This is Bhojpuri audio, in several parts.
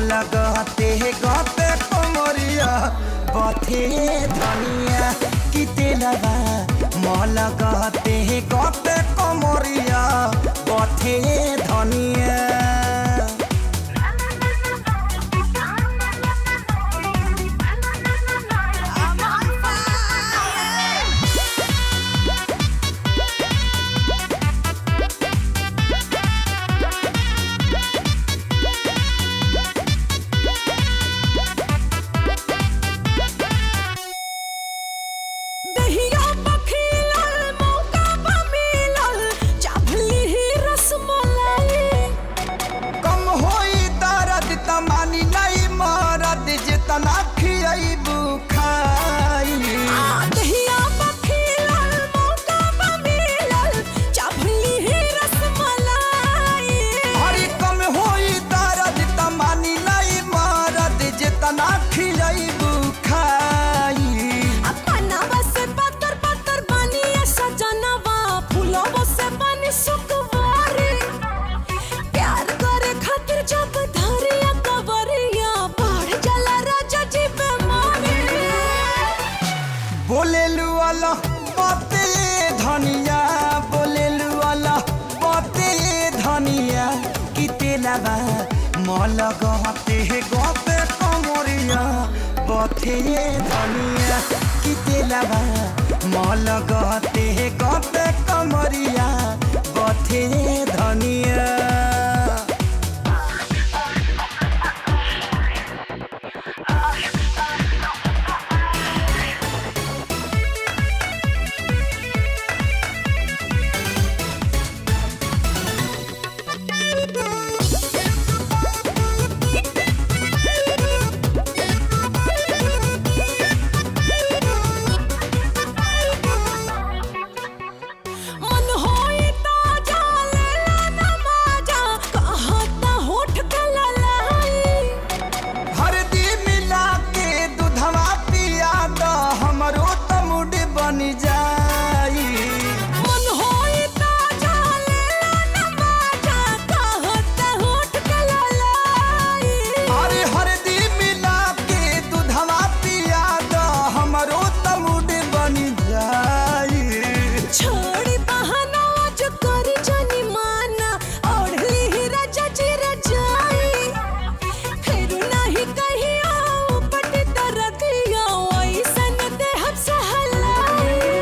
मल गते गते कमरिया बथे धनिया कि तेलबा मल गते गते कमरिया बथे धनिया दहिया पखीलल मौका बा मिलल चाभली ही रसमलाई कम होई दर्द तमानी नहीं मरद जितना खियबू खाई दहिया पखीलल मौका बा मिलल चाभली ही रसमलाई हरी कम होई दर्द तमानी नहीं मरद जितना खियबू खाई अपनावा से पत्थर पत्थर बनी ऐसा जनवा फूलवा से बनी सुकवारी प्यार करे खातिर जब धरिया कवरिया बढ़ जाला राजा जी बेमारी बोलेलु वाला बाते धनिया बोलेलु वाला बाते धनिया कि तेलबा मल गते गते कमरिया बथे धनिया कि तेलबा मल गते गते कमरिया बथे धनिया मन होई ताजा लेला नमाजा कहता होठ के ललाई हरदी मिला के दूधवा पिया द हमरो त मुड बन जाई मन होई ताजा लेला नमाजा कहता होठ के ललाई अरे हरदी मिला के दूधवा पिया द हमरो त मुड बन जाई छोड़ी बहाना आज करी जानी माना ओढ़ली ही राजा जी रजाई फिर नहीं कहीं आओ पटी तरदिया ऐसन देहब से हलाई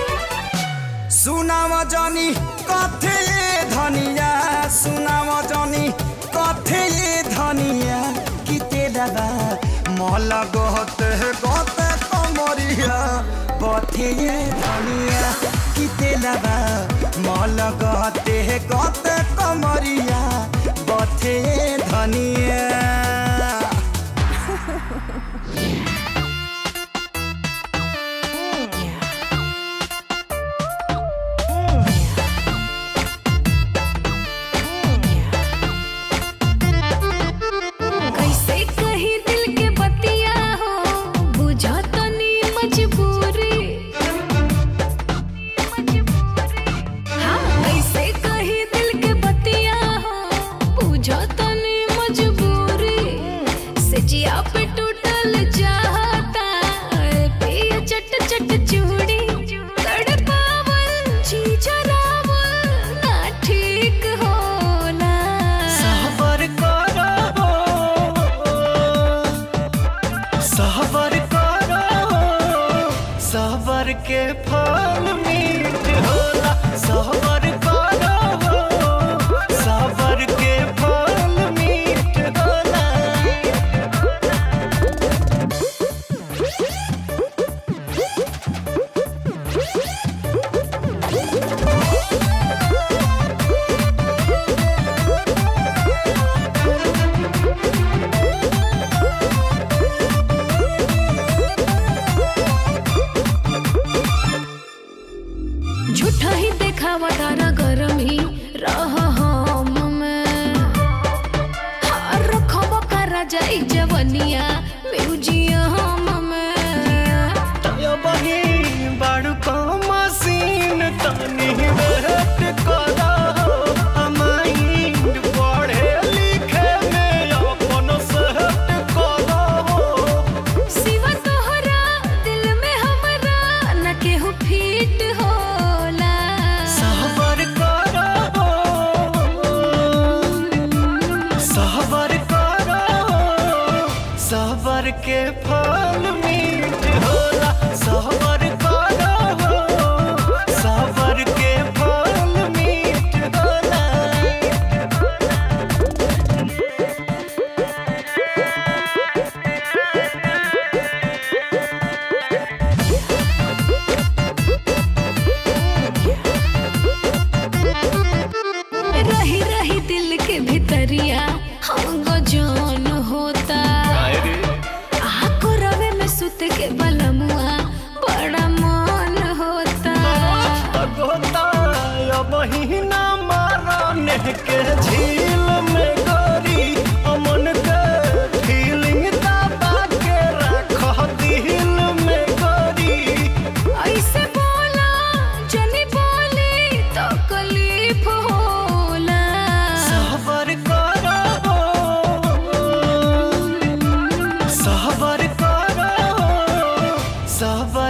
सुनाव जानी कथे धनिया सुनाव जानी कथे धनिया कि तेलबा मल गते गते कमरिया बथे धनिया कि तेलबा मल गते गते कमरिया बथे धनिया कैसे कही दिल के बतिया हो बुझा तो नी मजबूरी हाँ कैसे कही दिल के बतिया हो बुझा तो नी मजबूरी सजिया पे टूटल जाता पिया चट चट चूड़ी तड़पावल चीचरावल ना ठीक होला सहबर करो सहबर करो सहबर के फल मीठ होला सहबर करो सहबर के फल मीठ होला झूठा ही देखावा तारा गरम ही रह हम में हार रखब करा जाई जवनिया म्यूजियम में तयो बही बाड़ू को मसीन तनी वेट करो माइंड पढ़े लिखे में अपन से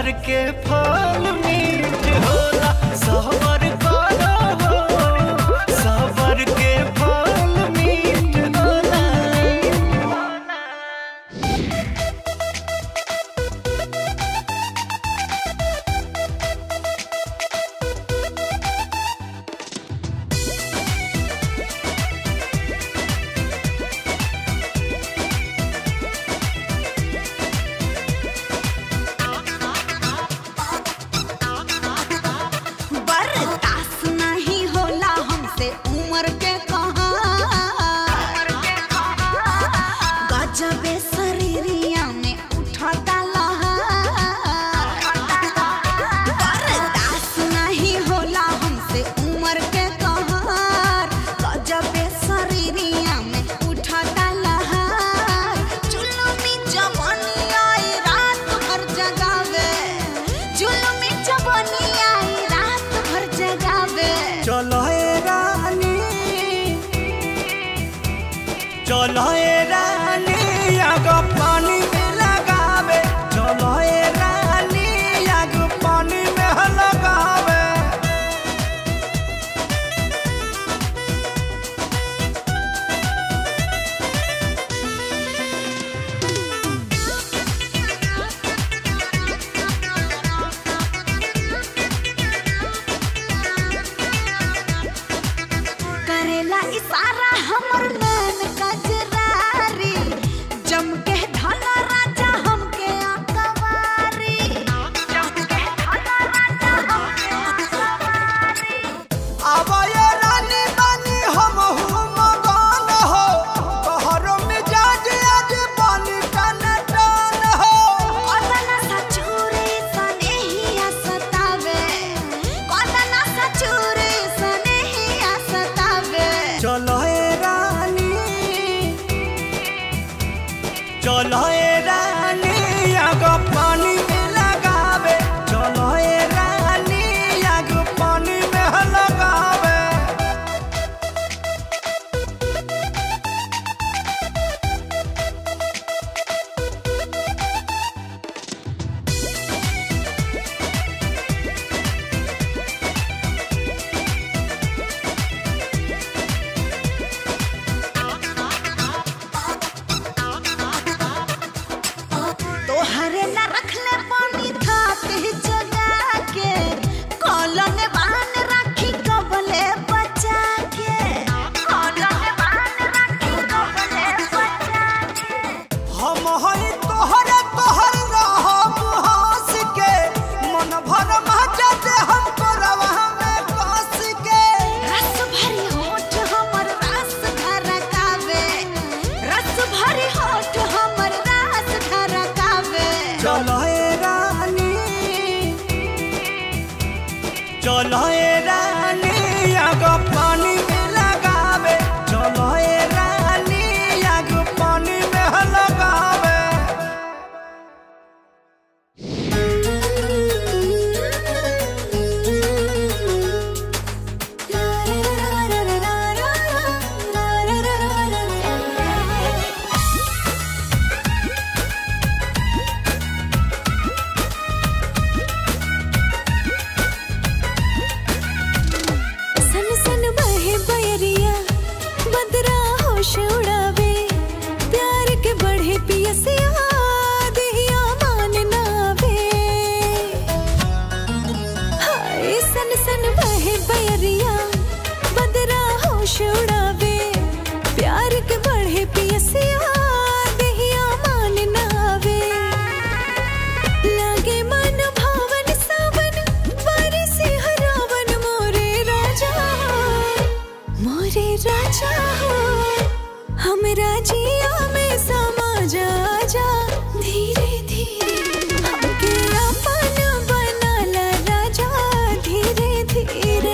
सबर के फल मीठ होला सबर करो हो सबर के फल मीठ होला बर्दाश्त नहीं होला हमसे उम्र के कहा गजबे शरीरिया में उठता लहर बर्दाश्त नहीं होला हमसे उम्र के कहर गजबे शरीरिया में उठता लहर जुलुमी जवानी आई रात भर जगावे जुलुमी जवानी आई रात भर जगावे चलो ए रानी चलो ए रानी आग पानी में लगावे चलो ए रानी आग पानी में लगावे करेला इशारा हमर नैन कजरारी जम के धला राजा हमके अकवारी जम के धला राजा हमके अकवारी अब ये रानी बानी हम हूँ मगन हो तोहरो मिजाज आज पानी टन टन हो कदना सचुरे सनेहिया सतावे कदना सचुरे सनेहिया सतावे चलो ए रानी चलो ए रानी आग पानी में लगावे चलो ए रानी आग पानी में लगावे तोहरे न रखले पानी थाते जगा के कॉलन बान राखी कबले बचा के कॉलन बान राखी कबले बचा के हम हई तोहरे तोहर रहब हंस के मन भर मचा दे हम करवा में कस के रस भरी होठ हमर रस धरकावे रस भरी होठ हमर रस धरकावे चलो ए रानी चलो ए रानी आग पानी में लगावे चलो ए रानी आग पानी में लगावे सन सन बहे बयरिया बदरा होश उड़ावे प्यार के बढ़े पियसिया देहिया मान नावे हाय सन सन बहे बयरिया बदरा होश उड़ावे प्यार के बढ़े पियसिया देहिया मान नावे लागे मन भावन सावन बारिश हरावन मोरे राजा मोरे राजा हो हम राजिया में समा जा जा धीरे धीरे हमके अपन बनाला राजा धीरे धीरे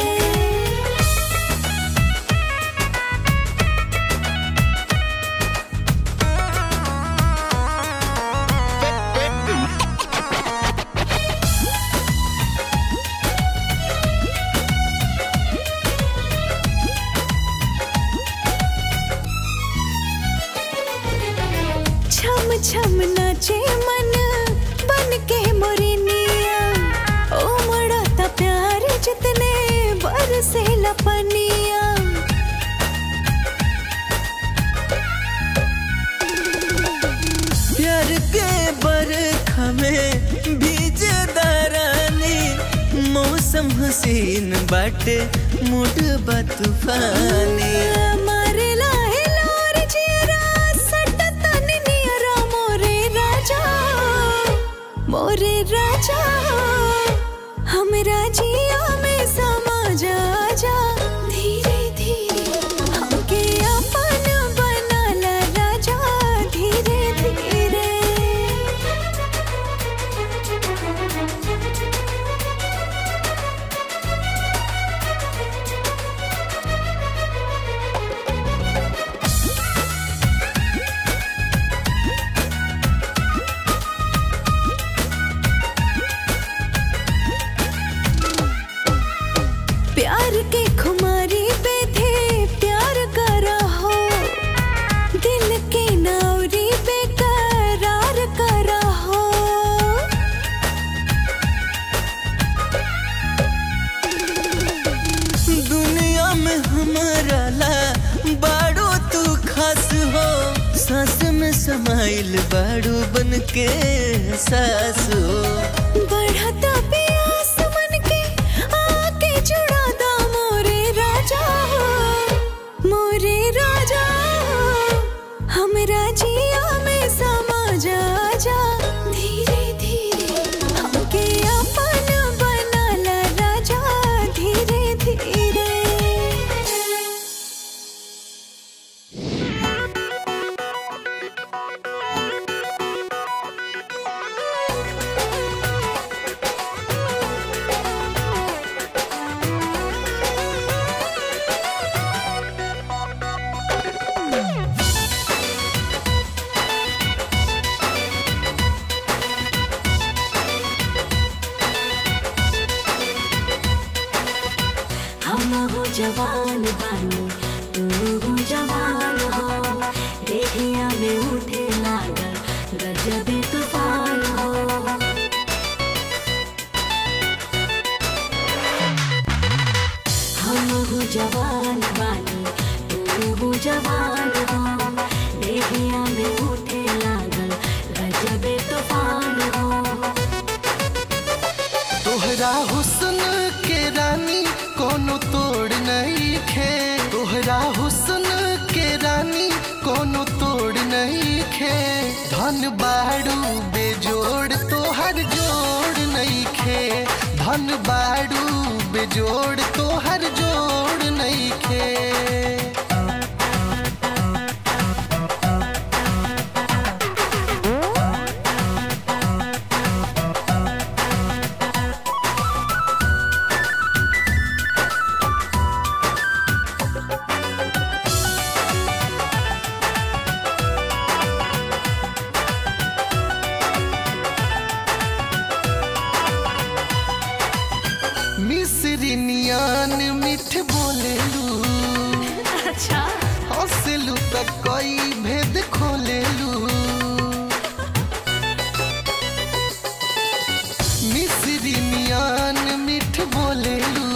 हसीन बाटे मूड बा तूफानी मारेला हिलोर जियरा सटतन नियरा मोरे राजा मोरे राजा हमरा जिया में समा जा जा धीरे धीरे हमके अपन बनाला राजा धीरे धीरे प्यार के खुमारी पे थे प्यार करा हो दिल के नौरी पे करार करा हो दुनिया में हमारा ला बाड़ो तू खास हो सांस में समाइल बाड़ो बन के सास हो बढ़ता प्यास मन के आके जुड़ा दा मोरे राजा मोरे राजा हमरा जिया में समा जा जा धीरे धीरे हमके अपन बनाला राजा धीरे धीरे हम हो जवान बानी तू हो जवान हो देखिया में उठे लागल गजबे तूफान हो हम हो जवान बानी तू हो जवान हो देखिया में उठे लागल गजबे तूफान हो तोहरा हुस्न के रानी कोनो तोड़ नहीं खे तोहरा हुस्न के रानी कोनो तोड़ नहीं खे धन बाड़ू बेजोड़ तोहर जोड़ नहीं खे धन बाड़ू बेजोड़ तोहर जोड़ नहीं खे मिस्री नियान मिठ बोलेलू अच्छा हंसलू त कई भेद खोलेलू मिस्री नियान मिठ बोलेलू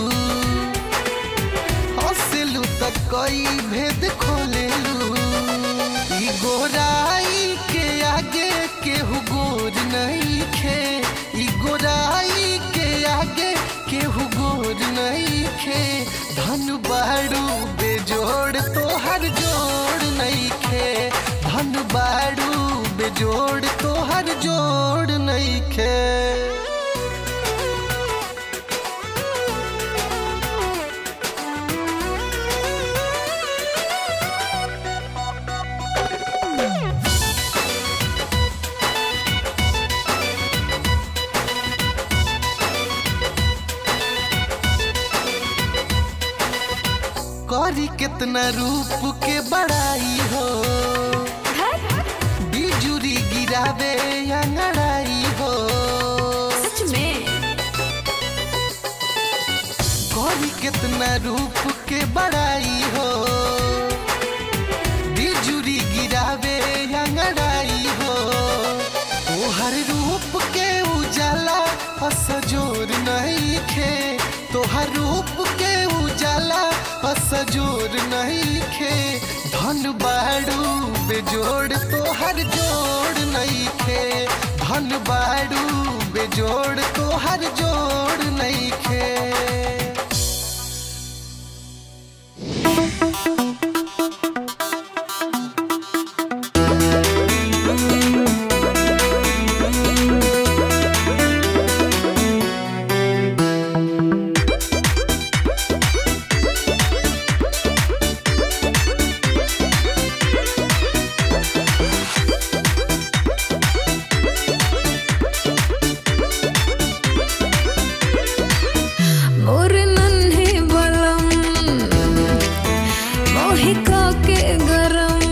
हंसलू त कई भेद खोलेलू ई गोराई के आगे केहू गोर नहीं खे ई गोराई के आगे केहू गोर नहीं खे धन बाड़ू बेजोड़ तोहर जोड़ नहीं खे धन बाड़ू बेजोड़ तोहर जोड़ नहीं खे करी कितना रूप के बड़ाई हो बिजुरी गिरावे अंगड़ाई हो सच में करी कितना रूप के बड़ाई हो बिजुरी गिरावे अंगड़ाई हो तोहर रूप के उजाला असजोर नहीं खे तोहर रूप के उजाला असजोर नहीं खे धन बाड़ू बेजोड़ तोहर जोड़ नहीं खे धन बाड़ू बेजोड़ तो हर जोड़ नहीं खे मोर नन्हे बलम मोहिका के गरम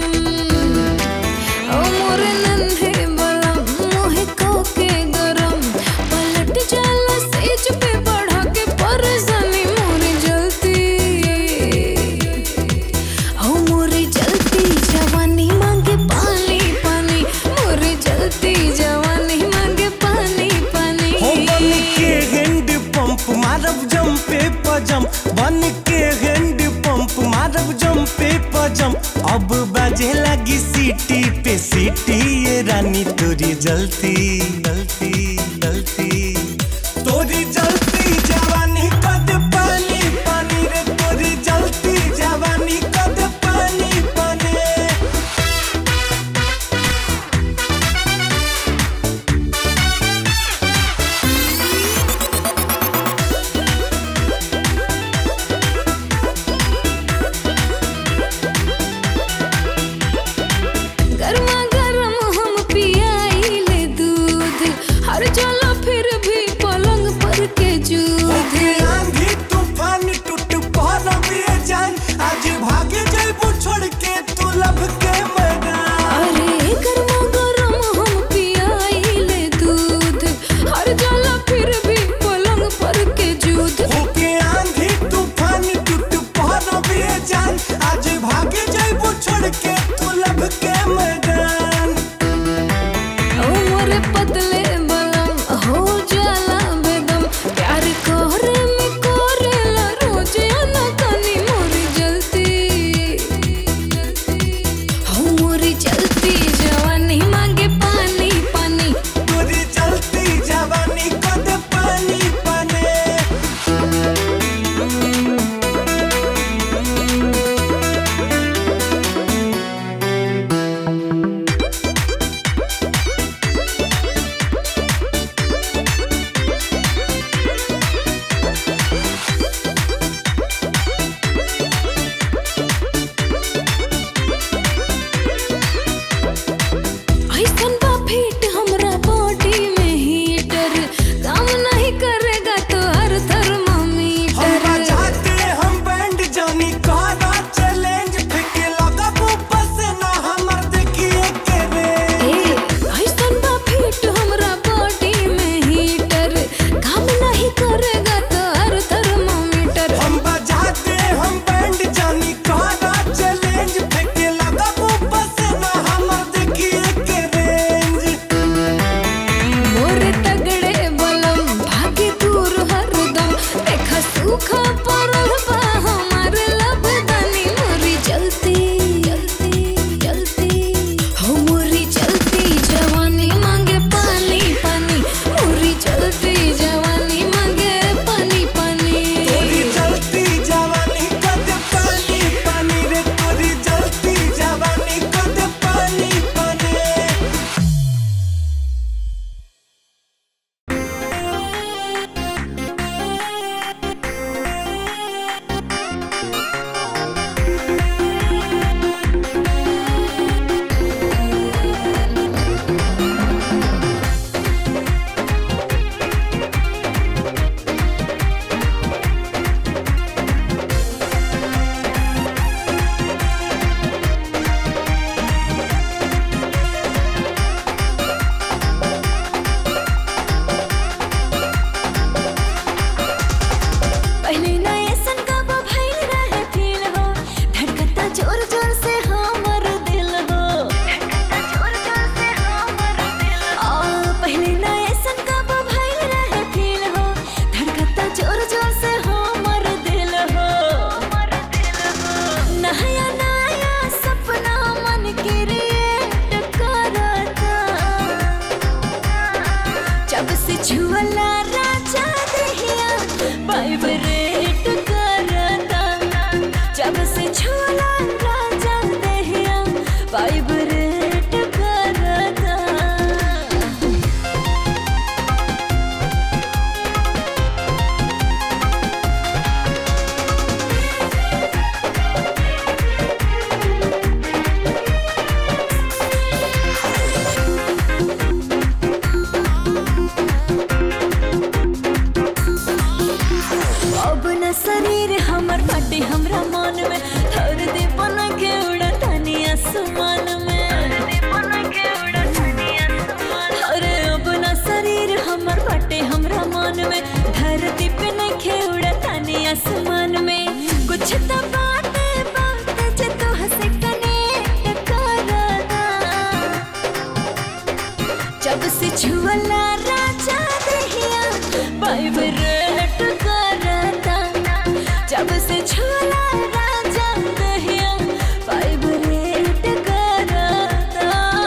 ओ मोर नन्हे बलम मोहिका के गरम पलट जाला सेज पे बढ़ा के परसनी मोर जलती ओ मोर जलती जवानी मांगे पानी पानी मोर जलती जवानी मांगे पानी पानी हो बन के हैंड पंप मारब जम पे पजम बन के हैंड पंप मारब जम पे पजम अब बाजे लगी सीटी पे सीटी ये रानी तोरी जलती जलती जलती तोरी जलती जवानी कद पानी पानी रे तोरी जलती जवानी कद पानी पानी गर्मा गर्म हम पियाइले दूध हर वाइब्रेट करता जब से छोला राजा दहिया वाइब्रेट करता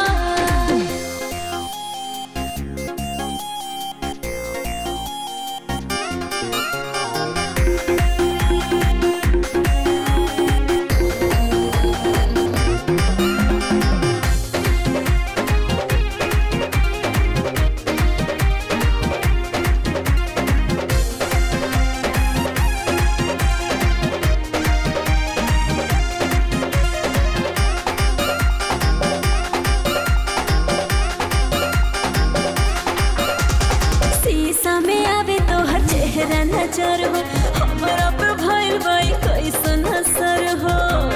शीशा में आवे तो हर चेहरा नजर हो हमारा पे भइल बाई कैसन असर हो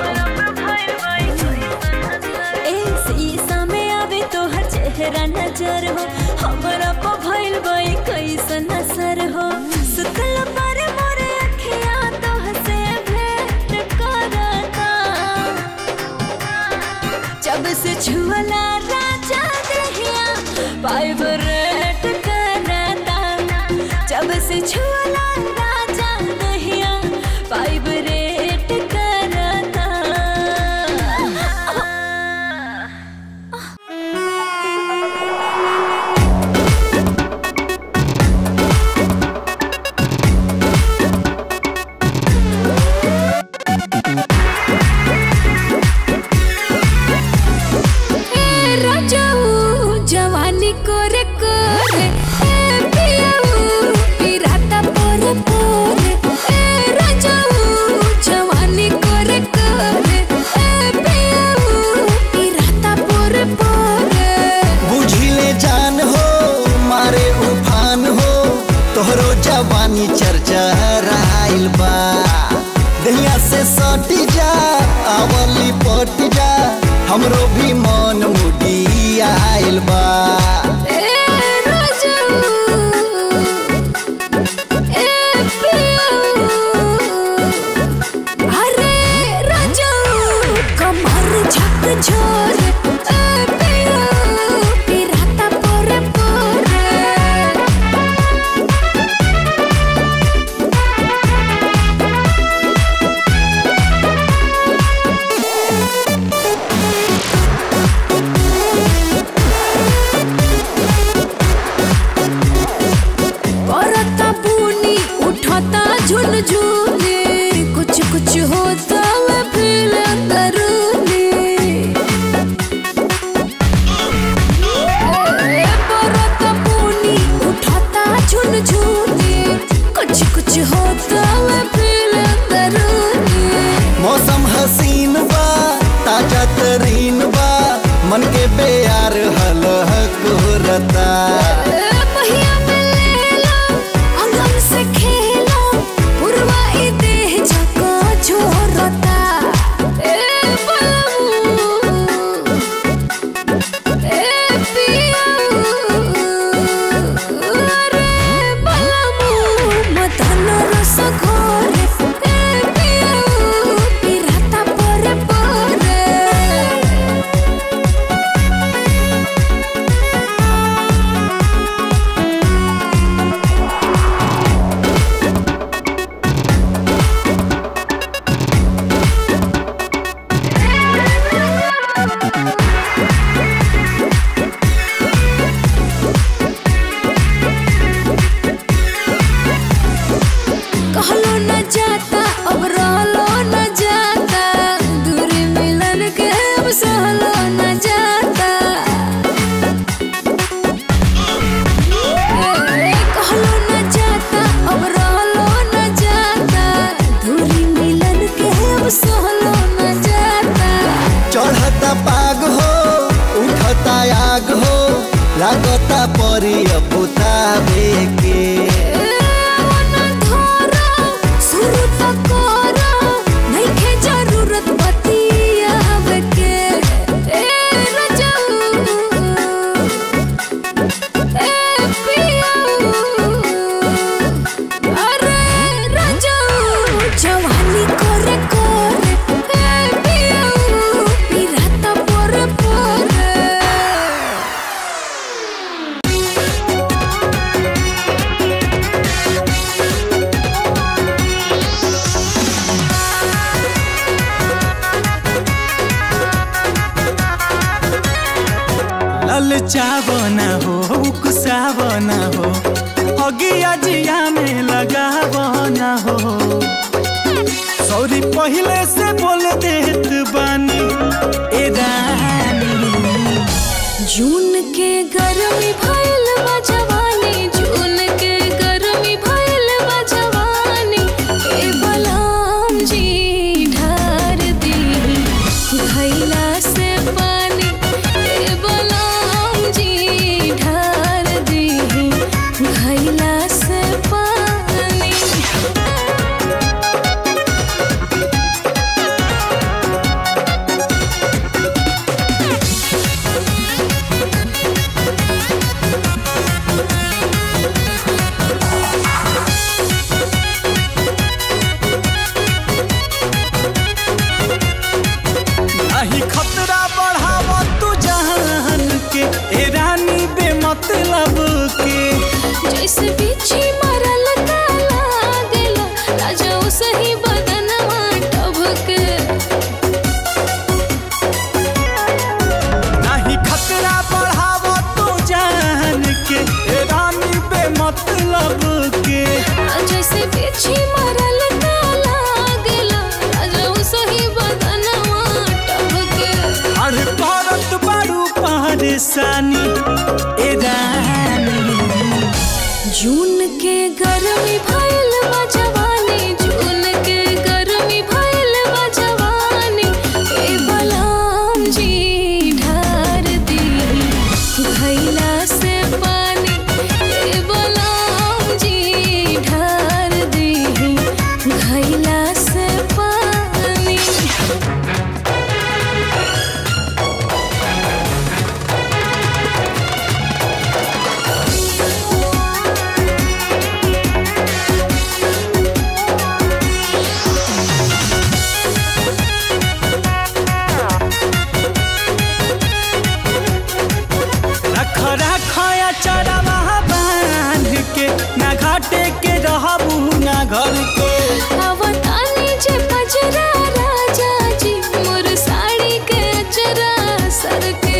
ए शीशा में आवे तो हर चेहरा नजर हो हमारा पे भइल बाई कैसन असर हो सुतल पर मोरे अखियां तो हसे भेंट करता जब से छुअला राजा दहिया वाइब्रेट करता जब से छुअला राजा दहिया वाइब्रेट करता ए राजाऊ जवानी कोरे कोरे ए पियाऊ पिराता पोरे पोरे ए राजाऊ जवानी कोरे कोरे ए पियाऊ पिराता पोरे पोरे बुझिले जान हो मारे उफान हो तोहरो जवानी चर्चा राइल बा दहिया से सटी जा आवली पट जा हमरो भी मन मुडी आइल बा ए राजाऊ ए पियाऊ अरे राजाऊ कमर झक झोर ए पियाऊ पिराता पोरे पोरे औरता बुनी उठाता झुनझुनी कुछ कुछ होता है फील अंदरूनी ए, औरता बुनी उठाता झुनझुनी कुछ कुछ होता है फील अंदरूनी मौसम हसीन बा ताजा तरीन बा मन के बेयार हलहक रता ए, पहिया में ले लो, अंगम से खेलो, पुरवा ई देह झको झोरता। ए, बलमू, ए, पियाऊ, अरे बलमू, मदन रस मचावना हो उकसावना हो अगिया जिया में लगावना हो सॉरी पहले से बोल देत बानी ए रानी जून के गरमी भइल बा जवानी जून के गरमी भइल बा जवानी ए बलराम जी ढार दी भइला से पानी ए बलराम जी ढार दी भइला से पानी नाही खतरा बढ़ाव तू जहान के ए रानी बेमतलब के जैसे बिच्छी मरल काला गेला राजा सही बदनवा टभके नाही खतरा बढ़ाव तू जान के ए रानी बेमतलब के जैसे बिच्छी मरल काला गेला राजा सही बदनवा टभके अरे करत बारू परेशानी ए रानी जून के गरमी भइल बा जवानी जून के गरमी भइल बा जवानी ए बलराम जी ढार दी भइला से पानी ए बलराम जी ढार दी भइला से पानी रख रख या चरवा बांध के ना घाटे के रहबू ना घर के अवतानी जे पजरा राजा जी मोर साड़ी के अचरा सर के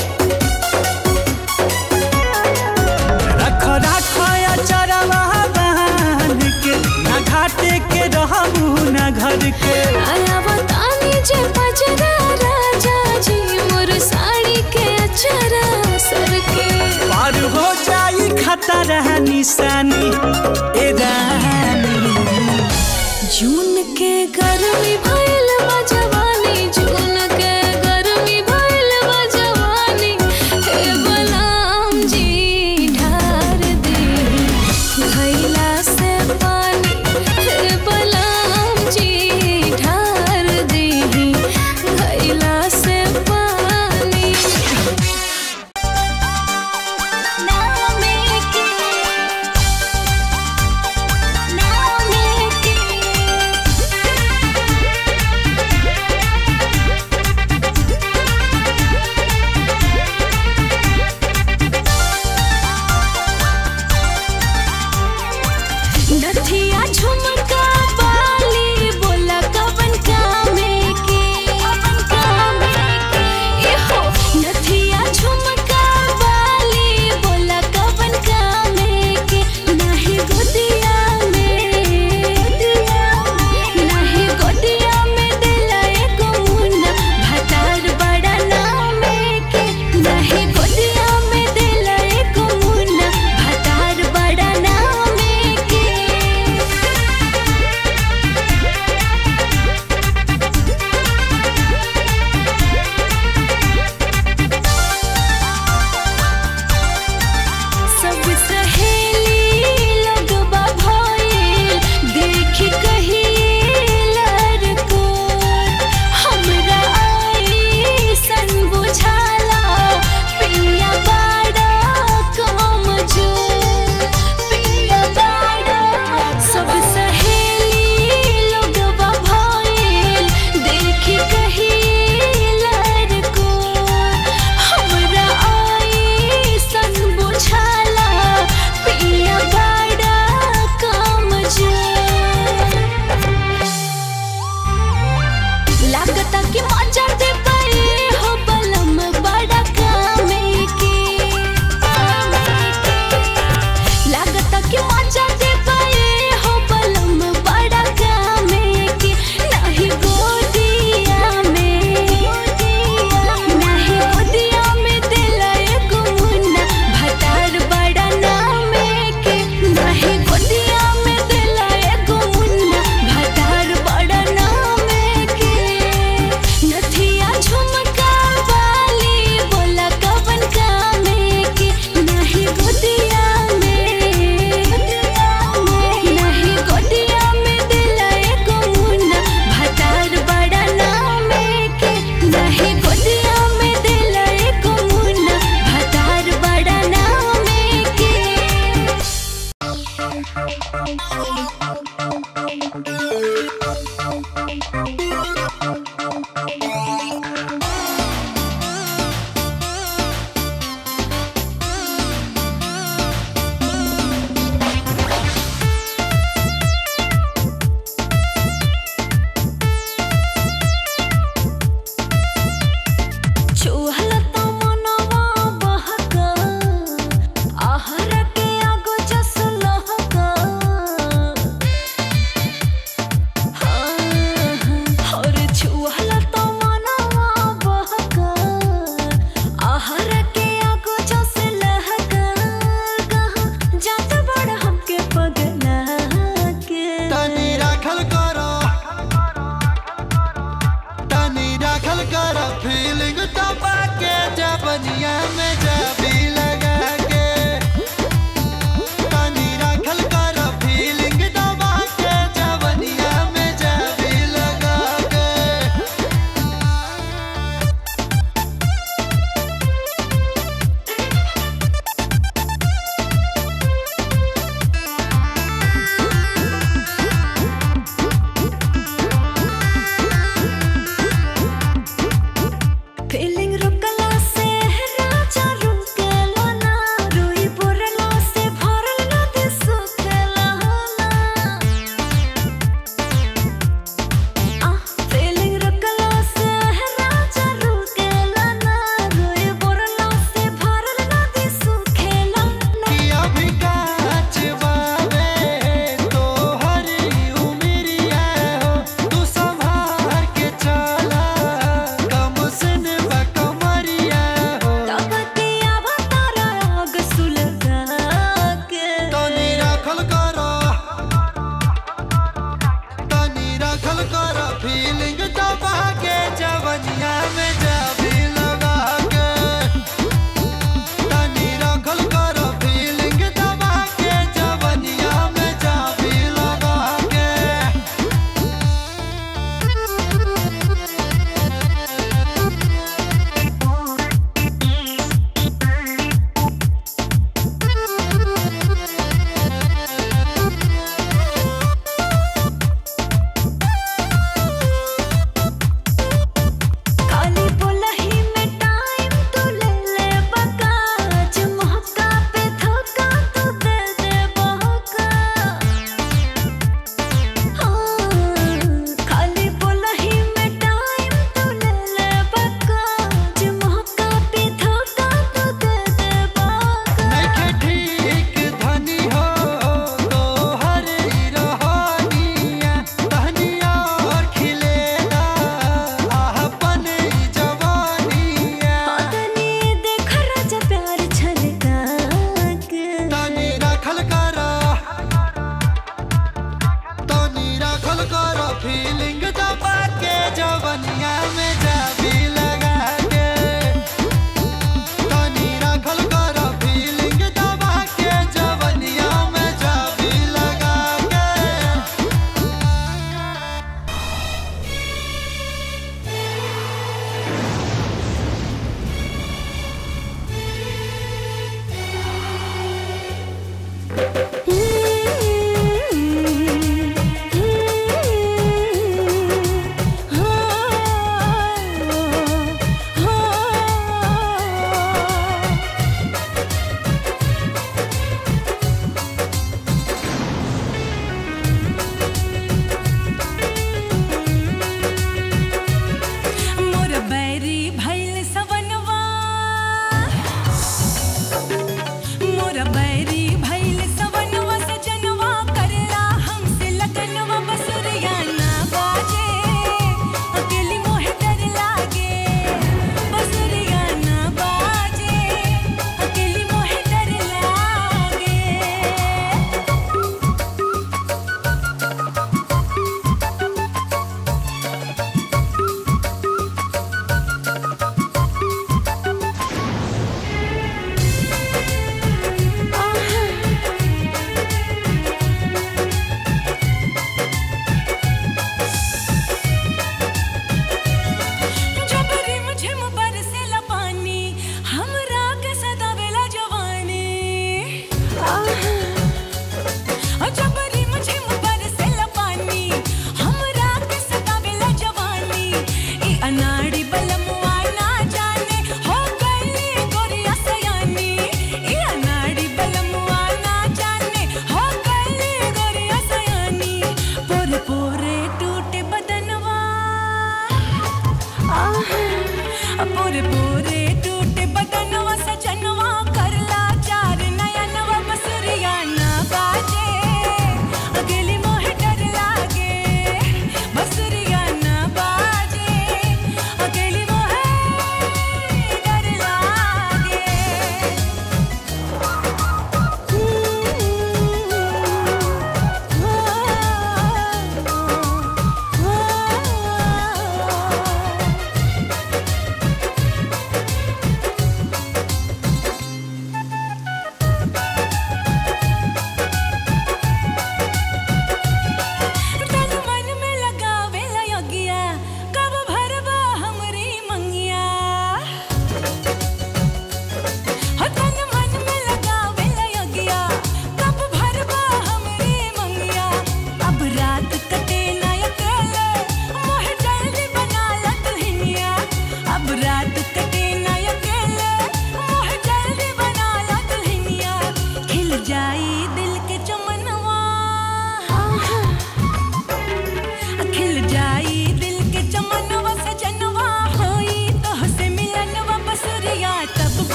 रख रख या चरवा बांध के ना घाटे के रहबू ना घर के अवतानी जे पजरा राजा जी मोर साड़ी के अचरा सर के पार हो जाई खतरा निशानी ए रानी जून के गर्मी भइल बा जवानी जून के गर्मी भइल बा जवानी हे बलराम जी ढार दी भइला से पानी हे बलराम जी ढार दी भइला से पानी नामे के नामे के चूहल तो मनवा बहका आहर के आगो जस लहका और चूहल तो मनवा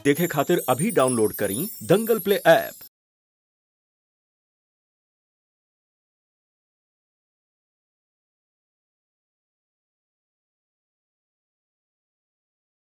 देखे खातिर अभी डाउनलोड करी दंगल प्ले ऐप